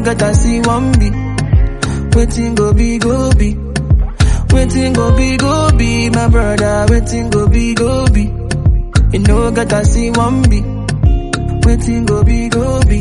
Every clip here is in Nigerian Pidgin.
get I see one be. Waiting go be go be. Waiting go be go be, my brother. Waiting go be go be. You know get I see one be. Waiting go be go be.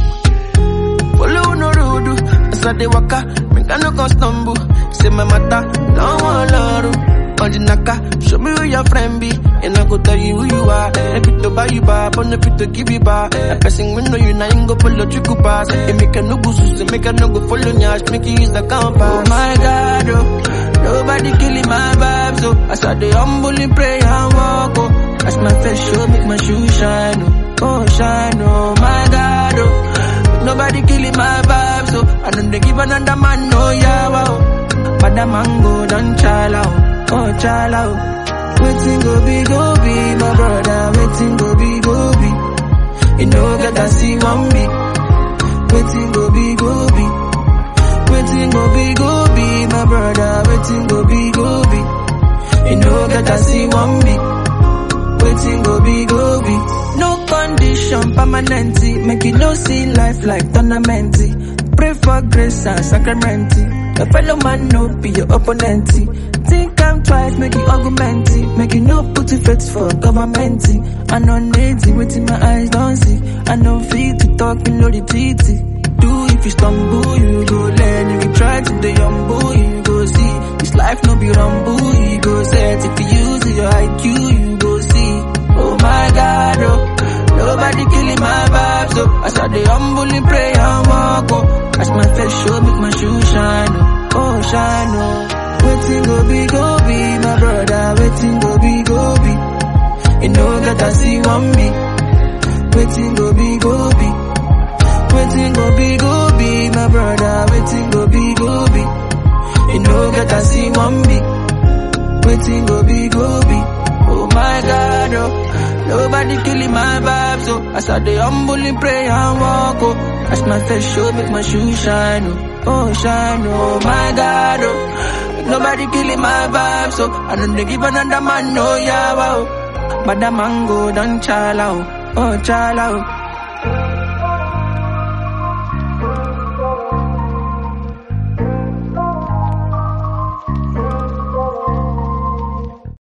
Follow no road, as I dey waka, make I no go stumble. Say my matter, don't want love. On the naka, show me who your friend be, and I go tell you who you are. If it to buy you back, but if it to give you back. A person we know you now, ain't go follow you go pass. It make a no go so make a no go follow nyash, make you use the compass. Oh my God, oh, nobody killing my vibes, oh. As I dey humbly pray and walk, oh. As my face show, make my shoes shine, oh, oh shine, oh my God, oh. Nobody killing my vibes, so I don't dey give another man no yawa. Oh. But the mango don't chala, oh, oh chala. Oh. Waiting go be go be, my brother. Waiting go be go be. You know get I see one be. Waiting go be go be. Waiting go be go be, my brother. Waiting go be go be. You know get I see one be. Waiting go be go be. No condition permanent. Make you no see life like tournament. Pray for grace and sacrament. A fellow man no be your opponent. Think I'm twice, make you argument. Make you no put your faith for government. I know native within my eyes don't see. I know fit to talk in the titty. Do if you stumble, you go learn. If you try to the humble, you go see. This life no be rumble, you go set. If you use your IQ, you go see. Oh my God, oh. Nobody killing my vibes, oh. As I dey humbly pray and walk, oh. As my face show, make my shoes shine, oh. Oh, shine, oh. Waiting go be, go be, my brother. Waiting go be, go be. You know that I see one be. Waiting go be, go be. Waiting go be, go be, my brother. Waiting go be, go be. You know that I see one be. Waiting go be, go be. Oh my God, oh. Nobody killing my vibes, oh. As I dey humbly pray and walk, oh. As my face show, make my shoes shine, oh. Oh, shine, oh my God, oh. Nobody killing my vibes, oh. I don't dey give another man no yawa, oh. But the mango don't chala, oh. Oh, chala, oh.